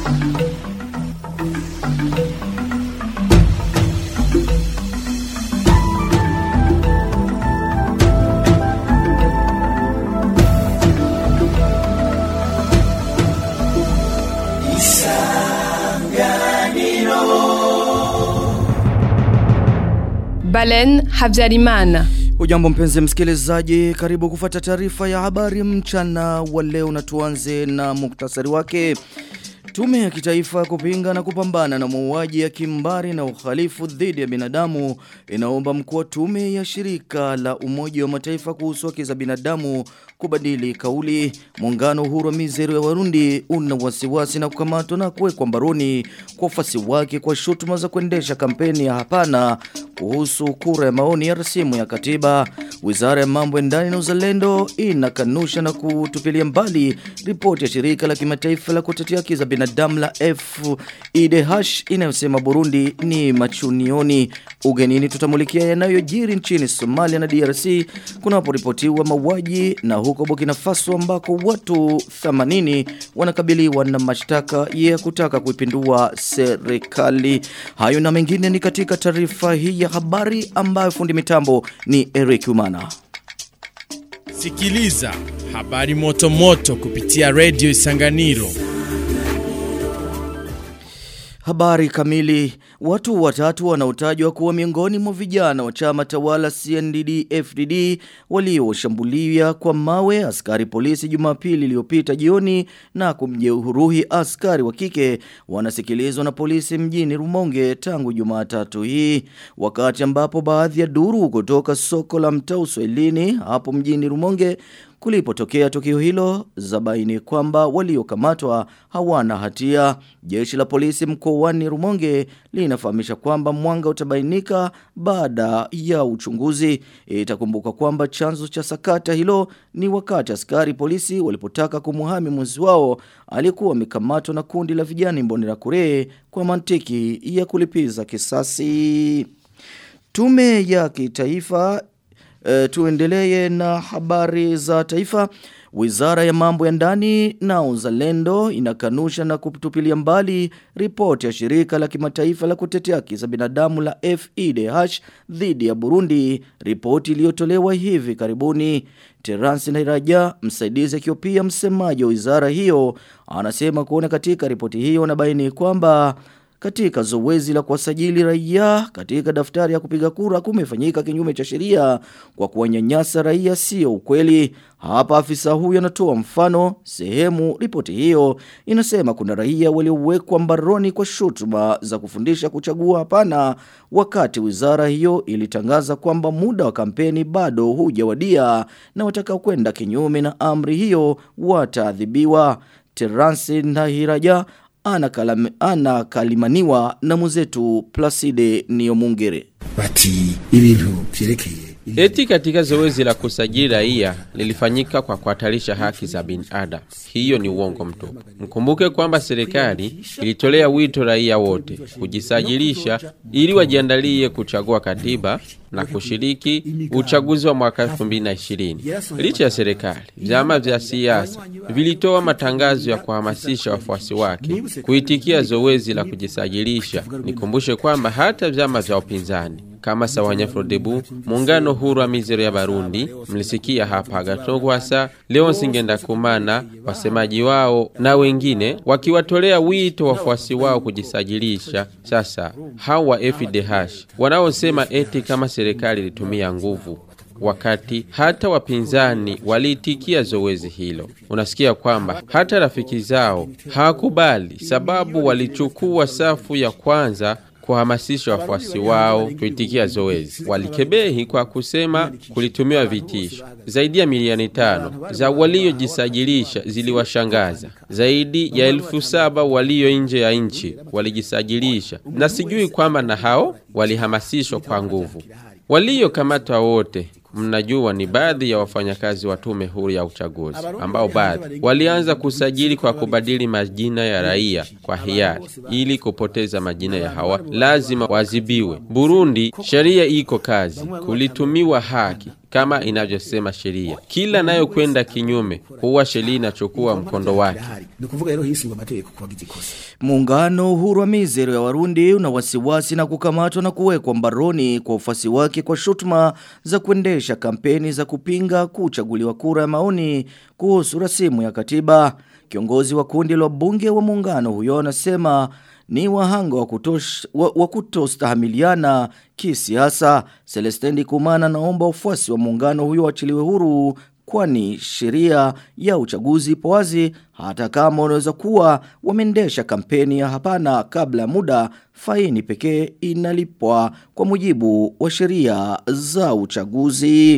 Balen Habyarimana. Ujambo mpenzi msikilizaji, karibu kufata taarifa ya habari mchana wa leo na tuanze na muktasari wake. Tume ya kitaifa ya kupinga na kupambana na mauaji ya kimbari na uhalifu dhidi ya binadamu inaomba mkuu wa tume ya shirika la Umoja wa Mataifa kuhusu haki za binadamu kubadili kauli. Muungano uhuru wa mizero ya Warundi una wasiwasi na kukamatwa na kuwekwa mbaroni kwa ufasi wake kwa shutuma za kuendesha kampeni ya hapana kuhusu kura ya maoni ya rasimu ya katiba. Wizara ya mambo ya ndani na uzalendo inakanusha na kutupilia mbali ripoti ya shirika la kimataifa la kutetea haki za binadamu la FIDH inayosema Burundi ni machunioni. Ugenini tutamulikia yanayojiri nchini Somalia na DRC kunaporipotiwa mauaji na huko Burkina Faso ambako watu 80 wanakabiliwa na mashtaka ya kutaka kuipindua serikali. Hayo na mengine ni katika taarifa hii ya habari ambayo fundi mitambo ni Eric Umana. Sikiliza habari moto moto kupitia Radio Isanganiro. Habari kamili. Watu watatu wanaotajwa kuwa miongoni mwa vijana wa chama tawala CNDD FDD walioshambulia kwa mawe askari polisi Jumapili iliyopita jioni na kumjeruhi askari wa kike wanasikilizwa na polisi mjini Rumonge tangu Jumatatu hii wakati ambapo baadhi ya duru kutoka soko la mtaa Uswahilini hapo mjini Rumonge Kulipotokea tukio hilo zabaini kwamba waliokamatwa hawana hatia. Jeshi la polisi mkoani Rumonge linafahamisha kwamba mwanga utabainika baada ya uchunguzi. Itakumbuka kwamba chanzo cha sakata hilo ni wakati askari polisi walipotaka kumuhami mwenzi wao aliyekuwa amekamatwa na kundi la vijana Mbonera Kure kwa mantiki ya kulipiza kisasi. Tume ya kitaifa E, tuendelee na habari za taifa. Wizara ya mambo ya ndani na uzalendo inakanusha na kutupilia mbali ripoti ya shirika la kimataifa la kutetea haki za binadamu la FIDH dhidi ya Burundi, ripoti iliyotolewa hivi karibuni. Terence Nairaja, msaidizi akiwa pia msemaji wa wizara hiyo, anasema kuona katika ripoti hiyo anabaini kwamba katika zoezi la kuwasajili raia katika daftari ya kupiga kura kumefanyika kinyume cha sheria kwa kuwanyanyasa raia sio ukweli. Hapa afisa huyo anatoa mfano sehemu ripoti hiyo inasema kuna raia waliowekwa mbaroni kwa shutuma za kufundisha kuchagua hapana wakati wizara hiyo ilitangaza kwamba muda wa kampeni bado hujawadia na watakao kwenda kinyume na amri hiyo wataadhibiwa. Terence Nahiraja anakalimaniwa na muzetu Placide Niyomungere. Bati ibintu vyerekeye Eti katika zoezi la kusajili raia lilifanyika kwa kuhatarisha haki za binadamu. Hiyo ni uongo mtupu. Mkumbuke kwamba serikali ilitolea wito raia wote kujisajilisha ili wajiandalie kuchagua katiba na kushiriki uchaguzi wa mwaka 2020. Licha ya serikali, vyama vya siasa vilitoa matangazo ya kuhamasisha wafuasi wake kuitikia zoezi la kujisajilisha. Nikumbushe kwamba hata vyama vya upinzani kama Sawanya Frodebu, muungano huru wa mizero ya Barundi, mlisikia hapa Gatogwasa, Leonsi Ngendakumana, wasemaji wao na wengine wakiwatolea wito wafuasi wao kujisajilisha. Sasa hawa FDH wanaosema eti kama serikali ilitumia nguvu wakati hata wapinzani waliitikia zoezi hilo. Unasikia kwamba hata rafiki zao hawakubali, sababu walichukua safu ya kwanza kuhamasisha wafuasi wao kuitikia zoezi. Walikebehi kwa kusema kulitumiwa vitisho. Zaidi ya milioni tano za waliojisajilisha ziliwashangaza. Zaidi ya elfu saba walio nje ya nchi walijisajilisha, na sijui kwamba na hao walihamasishwa kwa nguvu. Waliokamatwa wote mnajua ni baadhi ya wafanyakazi wa tume huru ya uchaguzi ambao baadhi walianza kusajili kwa kubadili majina ya raia kwa hiari ili kupoteza majina ya hawa lazima wazibiwe. Burundi sheria iko kazi, kulitumiwa haki kama inavyosema sheria. Kila nayokwenda kinyume huwa sheria inachukua mkondo wake. ni ukuvuga rero hisingwa amategeko ku bagize ikosa Muungano uhuru wa mizero ya Warundi una wasiwasi na kukamatwa na kuwekwa mbaroni kwa ufasi wake kwa shutuma za kuendesha kampeni za kupinga kuchaguliwa kura ya maoni kuhusu rasimu ya katiba. Kiongozi wa kundi la bunge wa muungano huyo anasema ni wahanga wa, kutosh, wa, wa kutostahamiliana kisiasa. Celestendi Kumana naomba ufuasi wa muungano huyo wachiliwe huru kwani sheria ya uchaguzi ipo wazi hata kama unaweza kuwa wameendesha kampeni ya hapana kabla ya muda faini pekee inalipwa kwa mujibu wa sheria za uchaguzi.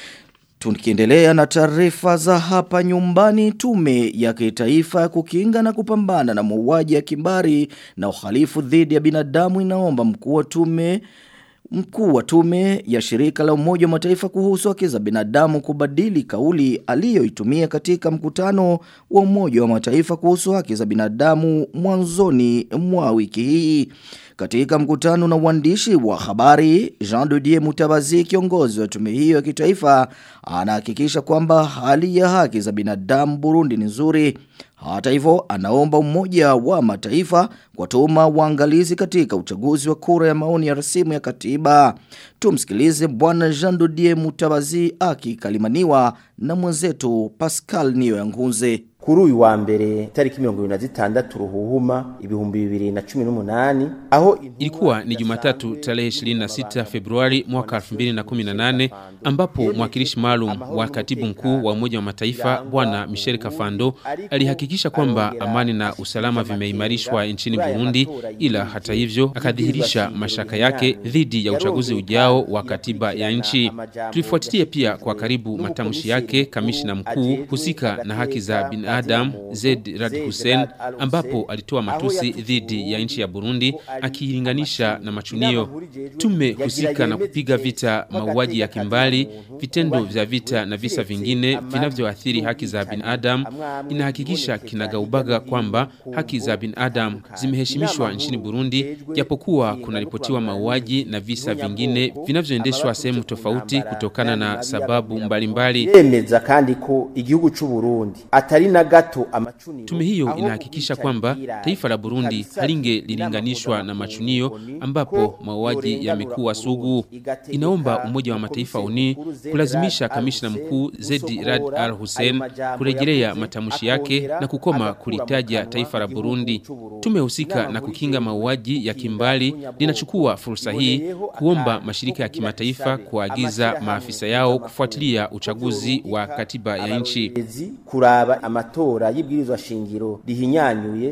Tukiendelea na taarifa za hapa nyumbani tume ya kitaifa ya kukinga na kupambana na mauaji ya kimbari na uhalifu dhidi ya binadamu inaomba mkuu wa tume Mkuu wa tume ya shirika la umoja wa mataifa kuhusu haki za binadamu kubadili kauli aliyoitumia katika mkutano wa umoja wa mataifa kuhusu haki za binadamu mwanzoni mwa wiki hii. Katika mkutano na uandishi wa habari, Jean Didier Mutabazi kiongozi wa tume hiyo ya kitaifa anahakikisha kwamba hali ya haki za binadamu Burundi ni nzuri. Hata hivyo anaomba umoja wa mataifa kuwatuma waangalizi katika uchaguzi wa kura ya maoni ya rasimu ya katiba. Tumsikilize bwana Jean Didier Mutabazi akikalimaniwa na mwenzetu Pascal Niyo Yangunze. kuri uyu wa mbere tariki mirongo ibiri na zitandatu ruhuhuma ibihumbi bibiri na cumi n'umunani aho Ilikuwa ni Jumatatu tarehe 26 Februari mwaka 2018 ambapo mwakilishi maalum wa katibu mkuu wa Umoja wa Mataifa Bwana Michel Kafando alihakikisha kwamba amani na usalama vimeimarishwa nchini Burundi, ila hata hivyo akadhihirisha mashaka yake dhidi ya uchaguzi ujao wa katiba ya nchi. Tulifuatilia pia kwa karibu matamshi yake kamishna mkuu husika na haki za binadamu Zed Rad Hussein ambapo alitoa matusi dhidi ya nchi ya Burundi akiilinganisha na machunio. Tume husika na kupiga vita mauaji ya kimbali, vitendo vya vita na visa vingine vinavyoathiri haki za binadamu inahakikisha kinagaubaga kwamba haki za binadamu zimeheshimishwa nchini Burundi, japokuwa kunaripotiwa mauaji na visa vingine vinavyoendeshwa sehemu tofauti kutokana na sababu mbalimbali. yemeza kandi ko igihugu c'u Burundi atari na gato amacuniro Tume hiyo inahakikisha kwamba taifa la Burundi halingelilinganishwa na machunio ambapo mauaji yamekuwa sugu. Inaomba Umoja wa Mataifa uni kulazimisha kamishna mkuu Zedi Rad Al Hussein kurejelea matamshi yake na kukoma kulitaja taifa la Burundi. Tume husika na kukinga mauaji ya kimbali linachukua fursa hii kuomba mashirika ya kimataifa kuagiza maafisa yao kufuatilia uchaguzi wa katiba ya nchi. kuraba amatora y'ibwirizwa shingiro rihinyanyuye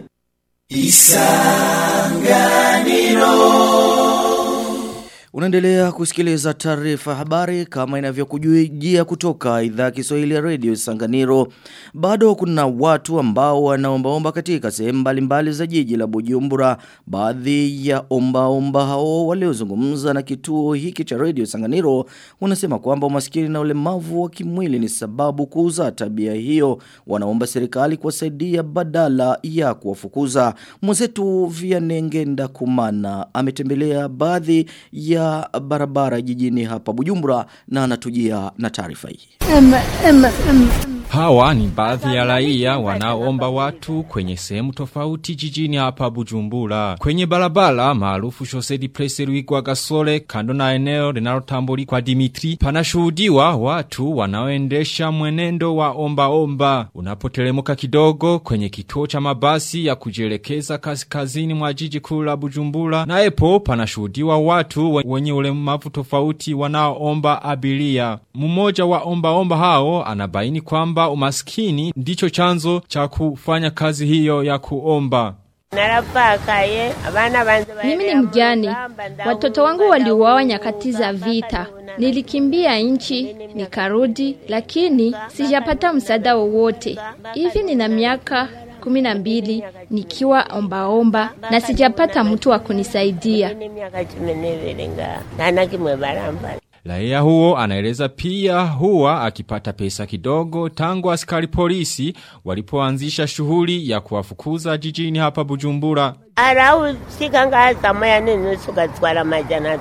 Unaendelea kusikiliza taarifa ya habari kama inavyokujia kutoka idhaa ya Kiswahili ya Radio Sanganiro. Bado kuna watu ambao wanaombaomba katika sehemu mbalimbali za jiji la Bujumbura. Baadhi ya ombaomba hao waliozungumza na kituo hiki cha Radio Sanganiro wanasema kwamba umaskini na ulemavu wa kimwili ni sababu kuuza tabia hiyo. Wanaomba serikali kuwasaidia badala ya kuwafukuza. Mwenzetu Vianengenda Kumana ametembelea baadhi ya barabara jijini hapa Bujumbura na anatujia na taarifa hii. Hawa ni baadhi ya raia wanaoomba watu kwenye sehemu tofauti jijini hapa Bujumbura. Kwenye barabara maarufu Shosedi Prese Ruigwa Gasole kando na eneo linalotambuli kwa Dimitri panashuhudiwa watu wanaoendesha mwenendo wa omba omba. Unapotelemuka kidogo kwenye kituo cha mabasi ya kujielekeza kaskazini mwa jiji kuu la Bujumbura na epo panashuhudiwa watu wenye ulemavu tofauti wanaoomba abiria. Mmoja wa omba omba hao anabaini kwamba umaskini ndicho chanzo cha kufanya kazi hiyo ya kuomba. Narapakaye abana banze Mimi ni mjane. Watoto wangu waliuawa nyakati za vita. Nilikimbia nchi nikarudi, lakini sijapata msaada wowote. Hivi nina miaka kumi na mbili nikiwa ombaomba na sijapata mtu wa kunisaidia. miaka cumi n'ibiri nga nta na kimwe barambara Raia huo anaeleza pia huwa akipata pesa kidogo tangu askari polisi walipoanzisha shughuli ya kuwafukuza jijini hapa Bujumbura. araho usika ngaha saa moya n'inusu ugatwara amajana atanu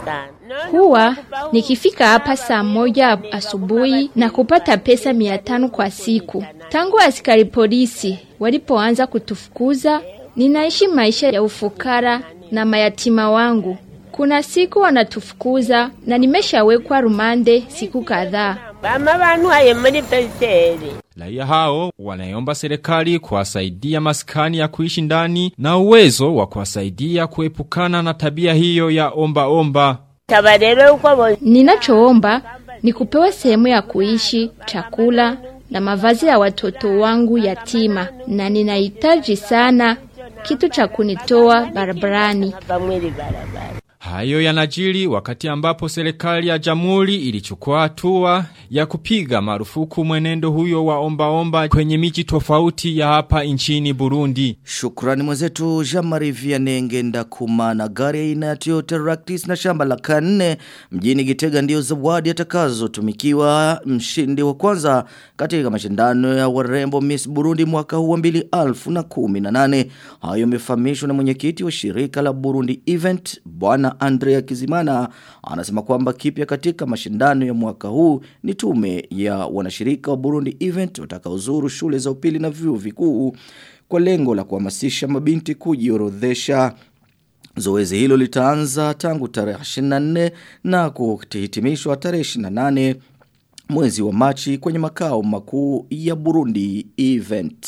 Huwa nikifika hapa saa moja asubuhi na kupata pesa mia tano kwa siku. Tangu askari polisi walipoanza kutufukuza, ninaishi maisha ya ufukara na mayatima wangu. Kuna siku wanatufukuza na nimeshawekwa rumande siku kadhaa. bama bantwaye muri peseri Raia hao wanaiomba serikali kuwasaidia maskani ya kuishi ndani na uwezo wa kuwasaidia kuepukana na tabia hiyo ya omba omba. taba rero uko bo Ninachoomba ni kupewa sehemu ya kuishi, chakula na mavazi ya watoto wangu yatima, na ninahitaji sana kitu cha kunitoa barabarani. bamwiri barabara Hayo yanajiri wakati ambapo serikali ya jamhuri ilichukua hatua ya kupiga marufuku mwenendo huyo wa omba omba kwenye miji tofauti ya hapa nchini Burundi. Shukrani mwenzetu Jean-Marie Vianney ngenda kumana gari aina ya Toyota Ractis na shamba la kanne mjini Gitega ndio zawadi atakazotumikiwa mshindi wa kwanza katika mashindano ya warembo Miss Burundi mwaka huu wa 2018. Hayo yamefahamishwa na mwenyekiti wa shirika la Burundi Event Bwana Andrea Kizimana anasema kwamba kipya katika mashindano ya mwaka huu ni tume ya wanashirika wa Burundi Event watakaozuru shule za upili na vyuo vikuu kwa lengo la kuhamasisha mabinti kujiorodhesha. Zoezi hilo litaanza tangu tarehe 24 na kuhitimishwa tarehe 28 mwezi wa Machi kwenye makao makuu ya Burundi Event.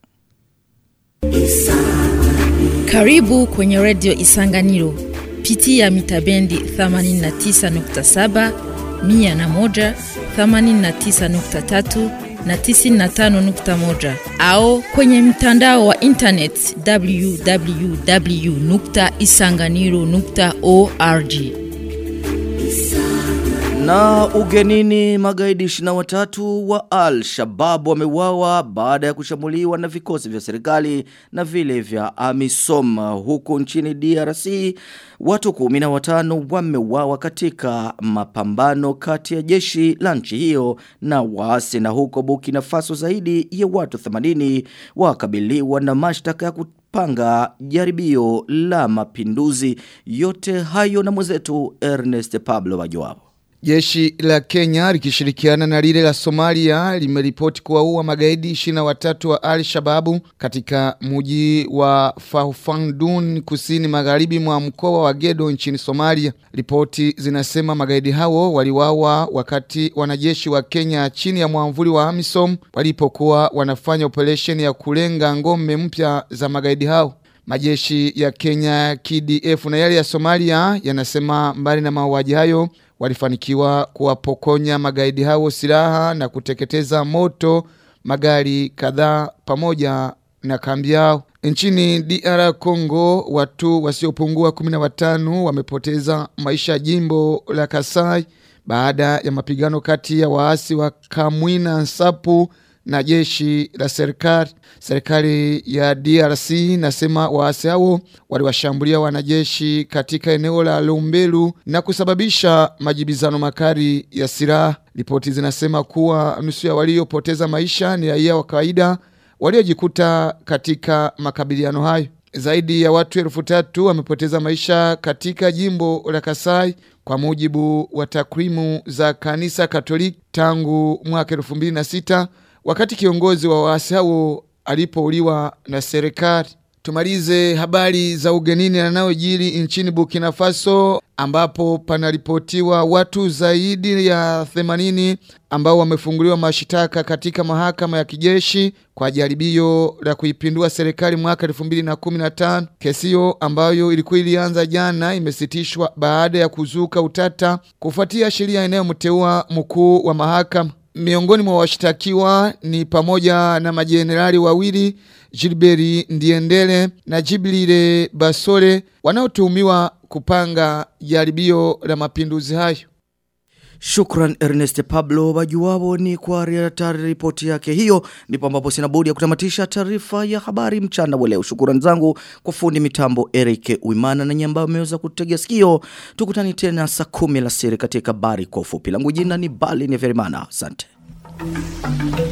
Karibu kwenye redio Isanganiro. Pitia mitabendi 89.7, 101, 89.3 na 95.1 au kwenye mtandao wa internet www.isanganiro.org. Na ugenini magaidi 23 wa Al-Shabaab wameuawa baada ya kushambuliwa na vikosi vya serikali na vile vya AMISOM huko nchini DRC. Watu 15 wameuawa katika mapambano kati ya jeshi la nchi hiyo na waasi na huko Burkina Faso zaidi ya watu 80 wakabiliwa na mashtaka ya kupanga jaribio la mapinduzi. Yote hayo na mwenzetu Ernest Pablo Wajoabo. Jeshi la Kenya likishirikiana na lile la Somalia limeripoti kuwaua magaidi 23 wa Al-Shababu katika mji wa Faufandun kusini magharibi mwa mkoa wa Gedo nchini Somalia. Ripoti zinasema magaidi hao waliwawa wakati wanajeshi wa Kenya chini ya mwamvuli wa AMISOM walipokuwa wanafanya operesheni ya kulenga ngome mpya za magaidi hao. Majeshi ya Kenya KDF na yale ya Somalia yanasema mbali na mauaji hayo walifanikiwa kuwapokonya magaidi hao silaha na kuteketeza moto magari kadhaa pamoja na kambi yao. Nchini DR Congo watu wasiopungua 15 wamepoteza maisha jimbo la Kasai baada ya mapigano kati ya waasi wa Kamwina Nsapu na jeshi la serikali. Serikali ya DRC nasema waasi hao waliwashambulia wanajeshi katika eneo la Lumbelu na kusababisha majibizano makali ya silaha. Ripoti zinasema kuwa nusu ya waliopoteza maisha ni raia wa kawaida waliojikuta katika makabiliano hayo. Zaidi ya watu elfu tatu wamepoteza maisha katika jimbo la Kasai kwa mujibu wa takwimu za kanisa Katoliki tangu mwaka elfu mbili na sita wakati kiongozi wa waasi hao alipouliwa na serikali. Tumalize habari za ugenini yanayojiri nchini Burkina Faso ambapo panaripotiwa watu zaidi ya 80 ambao wamefunguliwa mashitaka katika mahakama ya kijeshi kwa jaribio la kuipindua serikali mwaka 2015. Kesi hiyo ambayo ilikuwa ilianza jana imesitishwa baada ya kuzuka utata kufuatia sheria inayomteua mkuu wa mahakama. Miongoni mwa washtakiwa ni pamoja na majenerali wawili Gilbert Ndiendele na Jibril Basole wanaotuhumiwa kupanga jaribio la mapinduzi hayo. Shukran Ernest Pablo Bajuwabo ni kwa ripoti yake hiyo ndipo ambapo sina budi ya kutamatisha taarifa ya habari mchana wa leo. Shukrani zangu kwa fundi mitambo Eric Uimana na nyamba ameweza kutegea sikio. Tukutani tena saa 10 alasiri katika habari kwa ufupi. Langu jina ni Bali Neverimana. Asante.